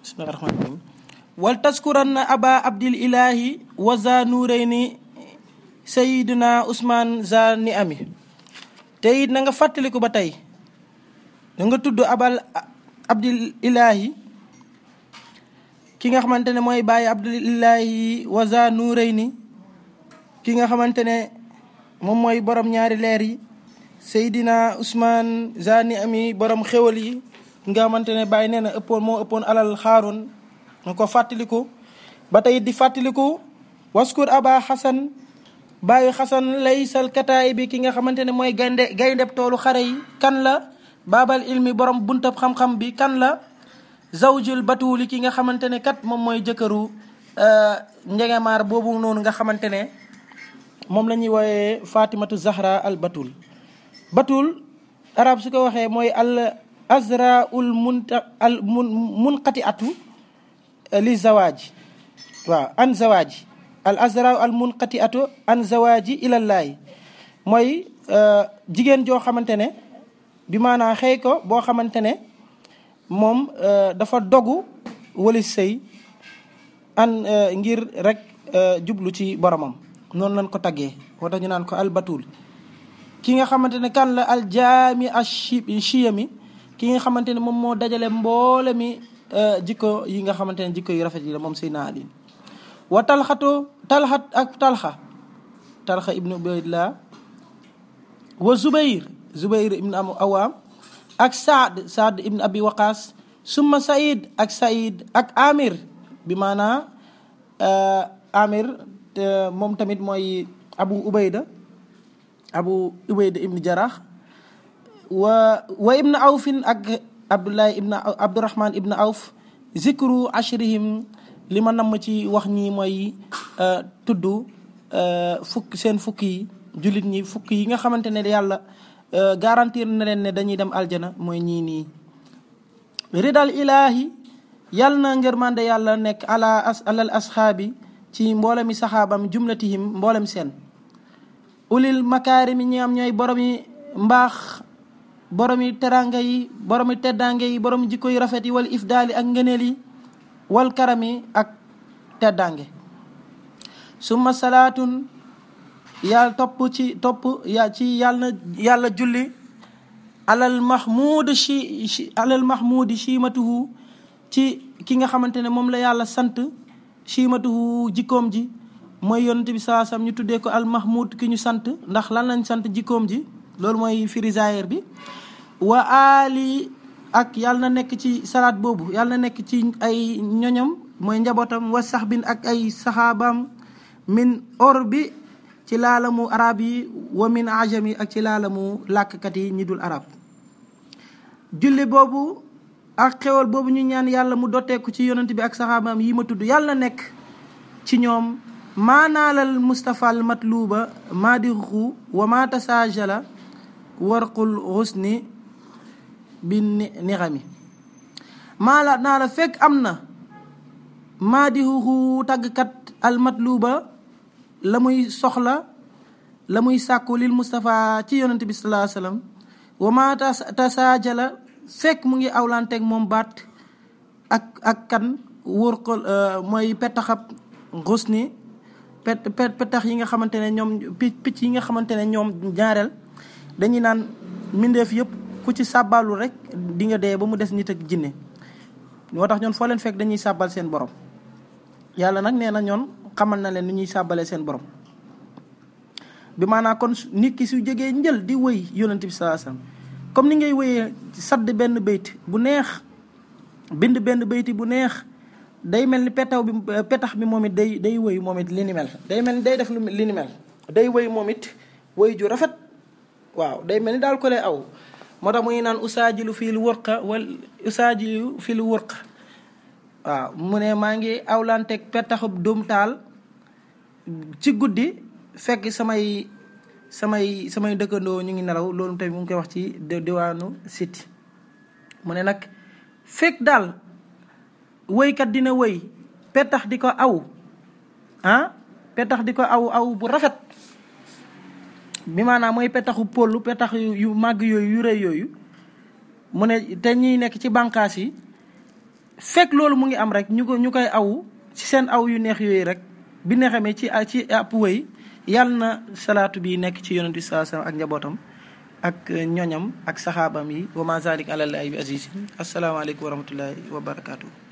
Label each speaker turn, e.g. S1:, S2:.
S1: bismillahi rahmani rahim wal taskuranna aba abdil ilahi wa za nuurayni sayiduna usman za ni ami te it na nga fàttaliku ba tey da nga tudd abal abdil ilahi ki nga xamante ne mooy bàyyi abdil ilahi wa za nuurayni ki nga xamante ne moom mooy borom ñaari leer yi Seydina Ousmane Zani ami borom xéwal yi nga xamante ne bàyyi nee na ëppoon moo ëppoon alal xaaroon nga ko fàttaliku ba tey di fàttaliku waskur aba xasan bàyyi xasan laysal kataay bi ki nga xamante ne mooy gaynde gayndeb toolu xare yi kan la baabal ilmi borom buntab xam-xam bi kan la zawjul batuuli ki nga xamante ne kat moom mooy jëkkëru njegemaar boobu noonu nga xamante ne moom la ñuy wooyee fatimatu zahra al batul batul arab su ko waxee mooy al azraul munta al mun munqati atu li zawaaji waaw an zawaaji al azra al munqati atu an zawaaji ilallaahi mooy jigéen joo xamante ne bi maanaa xëy ko boo xamante ne moom dafa dogu wali sëy an ngir rek jublu ci boromam noonu lañ ko taggee moo tax ñu naan ko al batul ki nga xamante ne kan la al jaami ashi chiyami ki nga xamante ne moom moo dajale mboole mi jikko yi nga xamante ne jikko yu rafet yi la moom Seydina Ali wa talxatu talxat ak talxa talxa ibnu ubaydillah wa zubayr zubayr ibnu am awaam ak saad saad ibnu abi waqaas summa saïd ak saïd ak amir bi maanaa amir moom tamit mooy abu ubayda abu ubayda ibnu jarax wa wa ibnu awfin ak abdullahi ibnu abdurahman ibnu awf zikru ashrihim li ma namm ci wax ñi mooy tudd fukk seen fukk yi jullit ñi fukk yi nga xamante ne yàlla garantir na leen ne dañuy dem aljana mooy ñii nii ridal ilahi yàlla na ngërmande yàlla nekk ala as alal asxaabi ci mboolemi saxaabam jumlatihim mboolem seen ulil makaarimi ñi am ñooy boromi mbaax boromi teranga yi boromi teddange yi boromi jikko yu rafet yi wal ifdaali ak ngëneel yi wal karami ak teddange summa salaatun yàlla topp ci topp ya ci yàlla na yàlla julli alal mahmud chi alal mahmudi chimatuhu ci ki nga xamante ne moom la yàlla sant chimatuhu jikkoom ji mooy yonent bi saa sam ñu tuddee ko al mahmud ki ñu sant ndax lan lañ sant jikkoom ji loolu mooy firi zaahir bi wa ali ak yàlla na nekk ci salaat boobu yàlla na nekk ci ay ñoñam mooy njabootam wa sax bin ak ay saxaabaam min or bi ci laalamu arab yi wa min ajam yi ak ci laalamu làkkat yi ñi dul arab julli boobu ak xewal boobu ñu ñaan yàlla mu dotteeku ci yonent bi ak saxaabaam yi ma tudd yàlla na nekk ci ñoom maanaalal mustapha al matluba maadixu wa ma tasaajala warqul xusni bi nixami maala naa la fekk am na maadixuhu tàggkat al matluba la muy soxla la muy sàkku lil mustapha ci yonent bi salaa sallam wa ma tasaajala fekk mu ngi awlanteeg moom baat ak ak kan warqul mooy petaxab xusni pet petax yi nga xamante ne ñoom picc yi nga xamante ne ñoom ñaareel dañuy naan mbindeef yëpp ku ci sàbbaalu rek di nga dee ba mu des nit ak jinne moo tax ñoon foo leen fekk dañuy sàbbal seen borom yàlla nag nee na ñoon xamal na leen ni ñuy sàbbalee seen borom bi maanaa kon nit ki su jógee njël di wëy yonent bi salaa sallam comme ni ngay wëyee sadd benn bayt bu neex bind benn bayti bu neex day mel ni petaw bi petax bi moom it day day wëy moom it li ni mel day mel ni day def li ni mel day wëy moom it wëy ju rafet waaw day mel ni daal ko lay aw moo tax mu ngi naan usaajilu fii lu wërqa wal usaajilu fii lu wërqa waaw mu ne maa ngi awlanteeg petaxub dóom taal ci guddi fekk samay samay samay dëkkandoo ñu ngi nelaw loolu tamit mu ngi koy wax ci diwaanu siti mu ne nag fekk daal wëykat dina wëy petax di ko aw ah petax di ko aw aw bu rafet bi maanaam mooy petaxu pollu petax yu màgg yooyu yu rëy yooyu mu ne te ñiy nekk ci bànqaas yi fekk loolu mu ngi am rek ñu ko ñu koy awu ci seen aw yu neex yooyu rek bi ne xamee ci ci ab wëy yàlla na salaatu bi nekk ci yonent bi saa sallam ak njabootam ak ñoñam ak saxaabam yi wa ma zalik ala llahi bi aziz asalaamaaleykum wa rahmatullahi wa barakaatu.